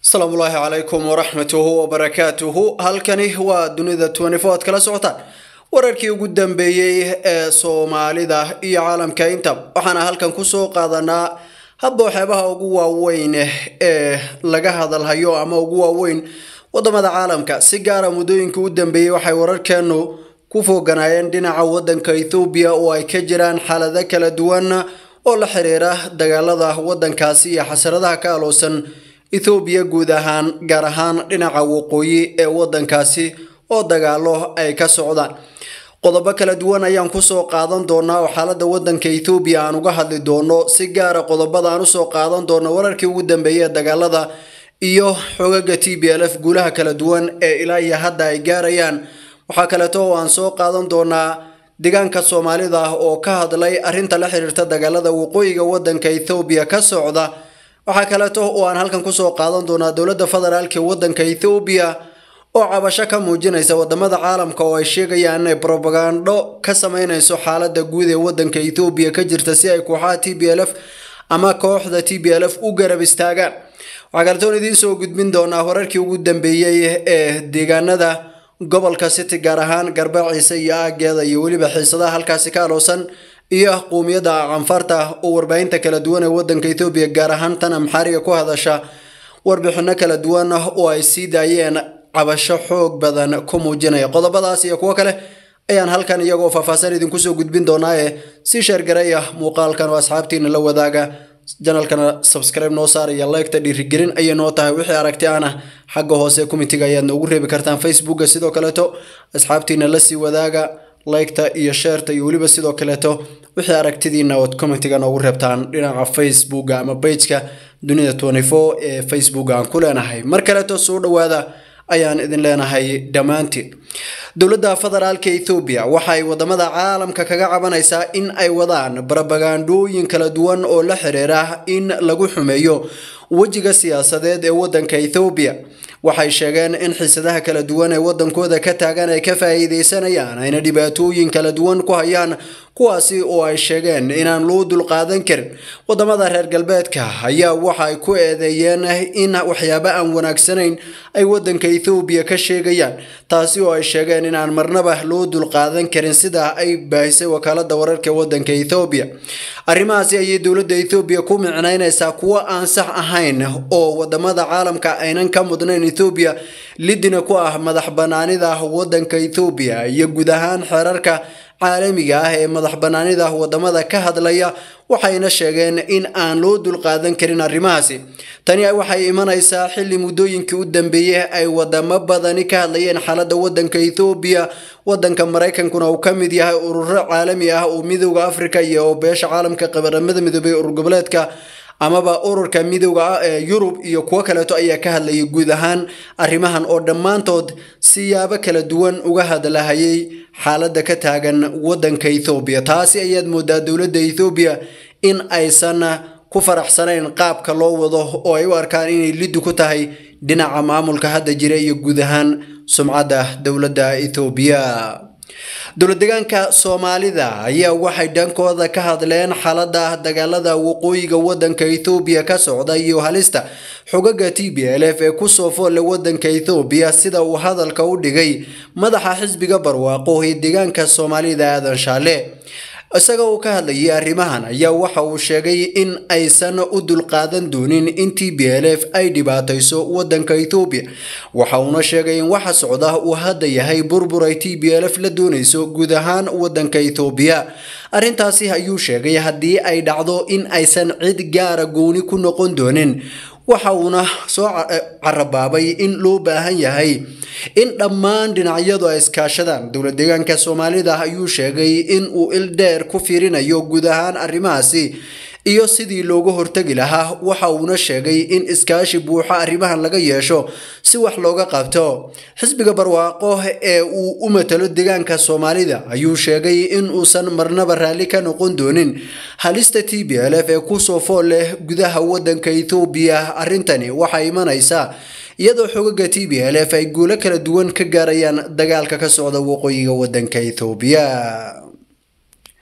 asalaamu ulaahi calaykum waraxmatuhu wabarakaatuhu halkani waa dunida ad kala socotaan wararkii ugu dambeeyey ee soomaalida iyo caalamka inta waxaana halkan kusoo qaadanaa hadba waxyaabaha ugu waaweyn ee laga hadalhayo ama ugu waaweyn wadamada caalamka si gaara muddooyinkii u dambeeyey waxay wararkeenu ku fooganaayeen dhinaca wadanka ethoobiya oo ay ka jiraan xaalado kala duwan oo la xiriira dagaalada wadankaasi iyo xasaradaha ka aloosan ethoobiya guud ahaan gaar ahaan dhinaca waqooyi ee wadankaasi oo dagaalo ay ka socdaan qodobo kala duwan ayaan kusoo qaadan doonaa oo xaalada wadanka ethoobiya aan uga hadli doono si gaara qodobada aan usoo qaadan doono wararkii ugu dambeeyay ee dagaalada iyo xogaga t b l f guulaha kala duwan ee ilaa iyo hadda ay gaarayaan waxaa kaleeto oo aan soo qaadan doonaa deegaanka soomaalida oo ka hadlay arrinta la xiriirta dagaalada waqooyiga wadanka ethoobiya ka socda waxaa kaleeto oo aan halkan kusoo qaadan doonaa dowladda federaalk ee wadanka ethoobiya oo cabasho ka muujinaysa wadamada caalamka oo ay sheegayaan inay brobagando ka sameynayso xaalada guud ee wadanka ethoobiya ka jirta si ay kooxaha t b l f ama kooxda t b l f u garab istaagaan waxaa kaleetoon idiin soo gudbin doonaa wararkii ugu dambeeyey ee deegaanada gobolka city gaar ahaan garbaciisa iyo aageeda iyo weliba xiisadaha halkaasi ka aloosan iyo quumiyadda canfarta oo warbaahinta kala duwan ee wadanka ethoobiya gaar ahaan tan amxaariga ku hadasha warbixino kala duwan oo ay sii daayeen cabasho xoog badan ku muujinaya qodobadaas iyo kuwo kale ayaan halkan iyagoo faahfaahsan idinkusoo gudbin doonaaye si sheergaraya muuqaalkan oo asxaabtiina la wadaaga janalkana subscribe noo saaraya leegta dhiirigelin ayay noo tahay wixii aragti ana xagga hoose komitiga ayaad noogu reebi kartaan facebooka sidoo kaleeto asxaabtiina lasii wadaaga leegta iyo sheerta iyo weliba sidoo kaleeto wixii aragtidiina ood komitiga noogu reebtaan dhinaca facebooka ama bageka dunida ee facebooka aan ku leenahay mar kaleeto soo dhawaada ayaan idin leenahay dhammaantiin dowladda federaalka ethoobiya waxay wadamada caalamka kaga cabanaysaa in ay wadaan barabagandooyin kala duwan oo la xiriira in lagu xumeeyo wejiga siyaasadeed ee wadanka ethoobiya waxay sheegeen in xiisadaha kala duwan ee wadankooda ka taagan ay ka faa'iideysanayaan ayna dhibaatooyin kala duwan ku hayaan kuwaasi oo ay sheegeen inaan loo dulqaadan karin wadamada reer galbeedka ayaa waxa ay ku eedeeyeen in waxyaabo aan wanaagsanayn ay wadanka ethoobiya ka sheegayaan taasi oo ay sheegeen inaan marnaba loo dulqaadan karin sida ay baahisay wakaalada wararka wadanka ethoobiya arrimahaasi ayay dowladda ethoobiya ku micnaynaysaa kuwo aan sax ahayn oo wadamada caalamka aynan ka mudnayn ethoobiya lidina ku ah madax banaanida wadanka ethoobiya iyo guud ahaan xeerarka caalamiga ah ee madax banaanida wadamada ka hadlaya waxayna sheegeen in aan loo dulqaadan karin arrimahaasi tani waxay imanaysaa xilli muddooyinkii u dambeeyey ay wadamo badani ka hadlayeen xaalada wadanka ethoobiya wadanka maraykankuna uu ka mid yahay ururo caalami ah oo midooda africa iyo beesha caalamka qabaramada midoobay urur goboleedka amaba ururka midooda ee yurub iyo kuwo kaleeto ayaa ka hadlayay guud ahaan arrimahan oo dhammaantood siyaabo kala duwan uga hadlahayay xaaladda ka taagan wadanka ethoobiya taasi ayaad moodaa dowladda ethoobiya in aysan ku faraxsanayn qaabka loo wado oo ay u arkaan inay liddi ku tahay dhinaca maamulka hadda jira iyo guud ahaan sumcadda dowladda ethoobiya dowladdeegaanka soomaalida ayaa waxay dhankooda ka hadleen xaalada dagaalada waqooyiga wadanka ethoobiya ka socda iyo halista xogaga t b l f ee kusoo foolle wadanka ethoobiya sida uu hadalka u dhigay madaxa xisbiga barwaaqo ee deegaanka soomaalida aadan shaale isaga uu ka hadlayay arrimahan ayaa waxa uu sheegay in aysan u dulqaadan doonin in t b l f ay dhibaatayso wadanka ethoobiya waxa uuna sheegay in waxa socda uu hadda yahay burbur ay t b l f la doonayso guud ahaan wadanka ethoobiya arrintaasi ayuu sheegay haddii ay dhacdo in aysan cid gaara gooni ku noqon doonin waxa uuna soo carabaabay in loo baahan yahay in dhammaan dhinacyadu ay iskaashadaan dowlad deegaanka soomaalida ayuu sheegay in uu il dheer ku fiirinayo guud ahaan arrimahaasi iyo sidii looga hortegi lahaa waxa uuna sheegay in iskaashi buuxa arrimahan laga yeesho si wax looga qabto xisbiga barwaaqo ee uu u matalo deegaanka soomaalida ayuu sheegay in uusan marnaba raalli ka noqon doonin halista t b l f ee kusoo fool leh gudaha wadanka ethoobiya arrintani waxay imanaysaa iyadoo xogaga t b l f ay guulo kala duwan ka gaarayaan dagaalka ka socda waqooyiga wadanka ethoobiya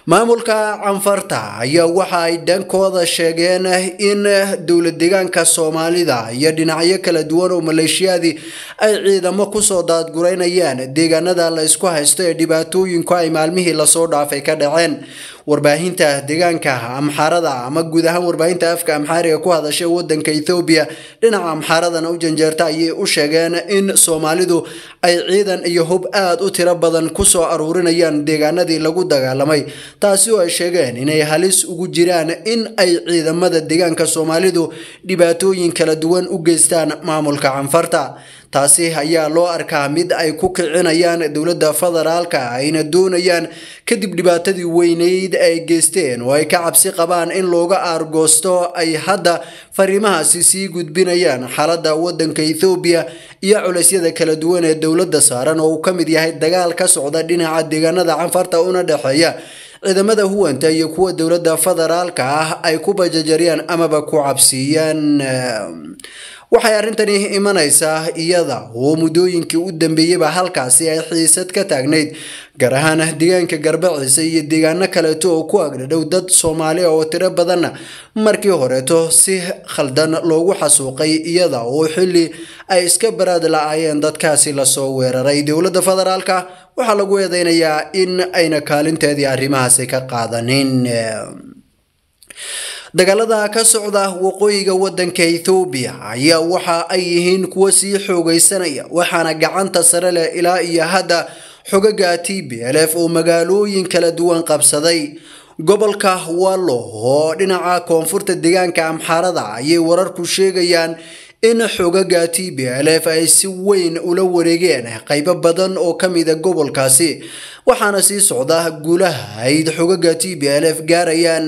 maamulka canfarta ayaa waxa ay dhankooda sheegeen in dowlad deegaanka soomaalida iyo dhinacyo kala duwan oo maleeshiyadii ay ciidamo kusoo daadgureynayaan deegaanada la isku haysto ee dhibaatooyinku ay maalmihii lasoo dhaafay ka dhaceen warbaahinta deegaanka amxaarada ama guud ahaan warbaahinta afka amxaariga ku hadashay wadanka ethoobiya dhinaca amxaaradana u janjeerta ayay u sheegeen in soomaalidu ay ciidan iyo hub aada u tiro badan kusoo aruurinayaan deegaanadii lagu dagaalamay taasi oo ay sheegeen inay halis ugu jiraan in ay ciidamada deegaanka soomaalidu dhibaatooyin kala duwan u geystaan maamulka canfarta taasi ayaa loo arkaa mid ay ku kicinayaan dowladda federaalka ayna doonayaan kadib dhibaatadii weyneyd ay geysteen oo ay ka cabsi qabaan in looga aargoosto ay hadda fariimahaasi sii gudbinayaan xaaladda wadanka ethoobiya iyo culeysyada kala duwan ee dowladda saaran oo uu ka mid yahay dagaal ka socda dhinaca deegaanada canfarta una dhexeeya ciidamada huwanta iyo kuwa dowladda federaalka ah ay ku bajajariyaan amaba ku cabsiiyaan waxay arrintani imanaysaa iyada oo muddooyinkii u dambeeyeyba halkaasi ay xiisad ka taagnayd gaar ahaan deegaanka garbaciisa iyo deegaano kaleeto oo ku agdhadhow dad soomaali oo tiro badanna markii horeeto si khaldan loogu xasuuqay iyada oo xilli ay iska baraad la-aayeen dadkaasi lasoo weeraray dowladda federaalka waxaa lagu eedeynayaa in ayna kaalinteedii arrimahaasi ka qaadanin dagaalada ka socda waqooyiga wadanka ethoobiya ayaa waxa ay yihiin kuwo sii xoogaysanaya waxaana gacanta sare leh ilaa iyo hadda xogaga t b l f oo magaalooyin kala duwan qabsaday gobolka wallo oo dhinaca koonfurta deegaanka amxaarada ayay wararku sheegayaan in xogaga t b l f ay si weyn ula wareegeen qaybo badan oo ka mida gobolkaasi waxaana sii socda guulaha ayd xogaga t b l f gaarayaan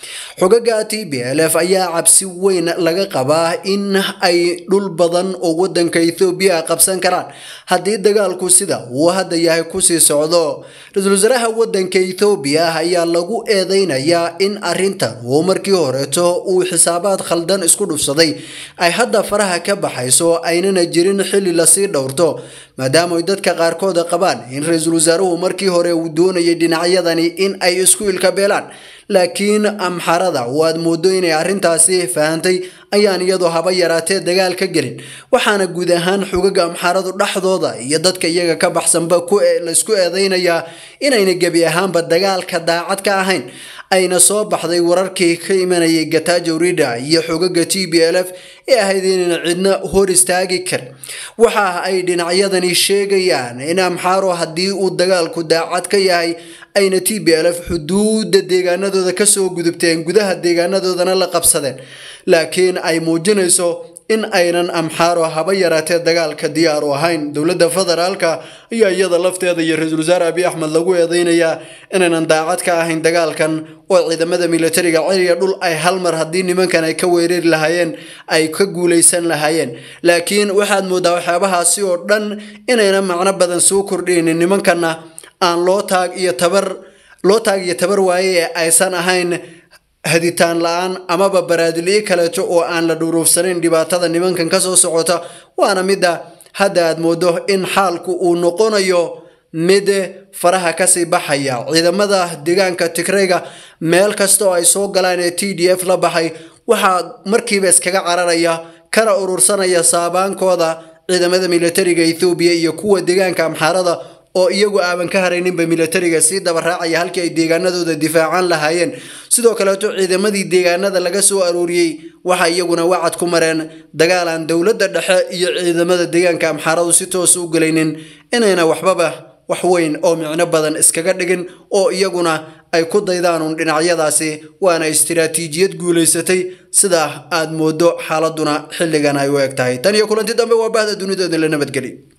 xogaga t b l f ayaa cabsi weyn laga qabaa in ay dhul badan oo wadanka ethoobiya qabsan karaan haddii dagaalku sida uu hadda yahay kusii socdo ra-iisul wasaaraha wadanka ethoobiya ayaa lagu eedeynayaa in arrintan oo markii horeeto uu xisaabaad khaldan isku dhufsaday ay hadda faraha ka baxayso aynana jirin xilli lasii dhowrto maadaama ay dadka qaarkooda qabaan in ra-iisul wasaaruhu markii hore uu doonayay dhinacyadani in ay isku ilka beelaan laakiin amxarada oo aad moodo inay arrintaasi fahantay ayaan iyadoo haba yaraatee dagaal ka gelin waxaana guud ahaan xogaga amxaradu dhexdooda iyo dadka iyaga ka baxsanba laysku eedeynayaa inayna gebi ahaanba dagaalka daacad ka ahayn ayna soo baxday wararkii ka imanayay gatajo rida iyo xogaga t b l f ee ahayd inayna cidna hor istaagi karin waxa ay dhinacyadani sheegayaan in amxaaro haddii uu dagaalku daacad ka yahay ayna t b l f xuduudda deegaanadooda kasoo gudubteen gudaha deegaanadoodana la qabsadeen laakiin ay muujinayso in aynan amxaaro haba yaraatee dagaalka diyaar u ahayn dowladda federaalka ayaa iyada lafteeda iyo ra-iisul wasaare abiy axmed lagu eedeynayaa inaynan daacad ka ahayn dagaalkan oo ciidamada militariga ciriga dhul ay hal mar haddii nimankan ay ka weerari lahaayeen ay ka guulaysan lahaayeen laakiin waxaad moodaa waxyaabahaasi oo dhan inayna macno badan soo kordhaynin nimankanna aan loo taag iyo tabar loo taag iyo tabar waaye ee aysan ahayn haditaan la-aan amaba baraadiliyo kaleeto oo aan la dhuruufsanayn dhibaatada nimankan kasoo socota waana midda hadda aad moodo in xaalku uu noqonayo mid faraha kasii baxaya ciidamada deegaanka tigrayga meel kasta oo ay soo galaan ee t d f la baxay waxaa markiiba iskaga cararaya kana urursanaya saabaankooda ciidamada militariga ethoobiya iyo kuwa deegaanka amxaarada oo iyagu aaban ka harayninba militariga sii dabaraacaya halkii ay deegaanadooda difaacaan lahaayeen sidoo kaleeto ciidamadii deegaanada laga soo arooriyey waxay iyaguna wacad ku mareen dagaal aan dowladda dhexe iyo ciidamada deegaanka amxaaradu si toos u gelaynin inayna waxbaba wax weyn oo micno badan iskaga dhigin oo iyaguna ay ku daydaan uun dhinacyadaasi waana istiraatiijiyad guulaysatay sida aad moodo xaaladuna xilligan ay u eg tahay tan iyo kulanti dambe waa bahda dunidooda la nabadgeli